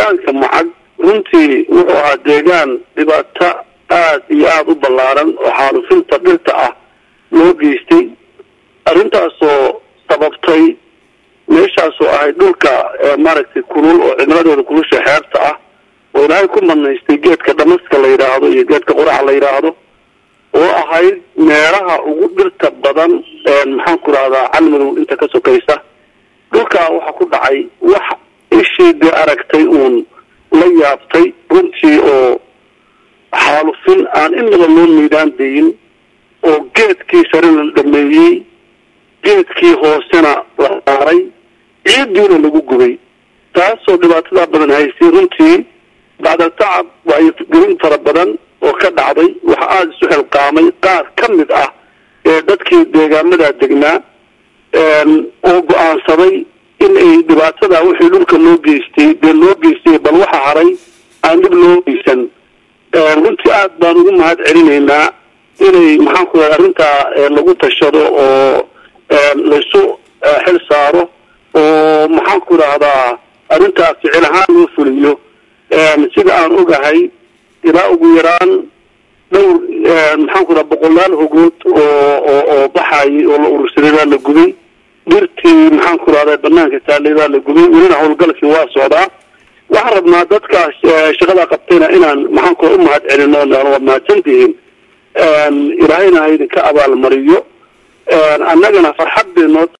deegaanka macag runtii wuxuu ahaa deegaan dhibaato aada iyo aada u ballaaran oo xaalufinta dhirta ah loo geystay arrintaasoo sababtay meeshaasoo ahayd dhulka maaragtay kulul oo cimiladeeda kulusha xeebta ah oo ilaahay ku madnaystay geedka dhamaska la yidhaahdo iyo geedka quraca la yidhaahdo oo ahayd meelaha ugu dhirta badan maxaan ku rahdaa calmadow inta ka sokaysa dhulkaa waxaa ku dhacay wax ishii dee aragtay uun la yaabtay runtii oo xaalufin aan inaba loo miidaan dayin oo geedkii sarena la dhameeyey geedkii hoosena la saaray ciiddiina lagu gubay taasoo dhibaatadaa badan haysay runtii bacda tacab waayo gelin fara badan oo ka dhacday waxa aada isu xilqaamay qaar ka mid ah ee dadkii deegaamadaa degnaa oo go-aansaday in ay dhibaatadaa wixii dhulka loo geystay dee loo geystay bal waxa haray aan dhib loo geysan runtii aada baan ugu mahad celinaynaa inay maxaan ku raha arrintaa lagu tashado oo laysu xil saaro oo maxaan ku rahdaa arrintaa ficil ahaan loo fuliyo sida aan ogahay ilaa ugu yaraan dhowr maxaan ku raha boqolaal hogood oo oo oo baxayay oo la urursaday baa la gubay dhirtii maxaan ku rahdaa banaanka taalay baa la gubay welina howlgalkii waa socdaa waxaan rabnaa dadkaas shaqada qabtayna inaan maxaan ku u mahad celino waa mahadsantihiin ilaahayna ha idinka abaalmariyo annagana farxad bay noo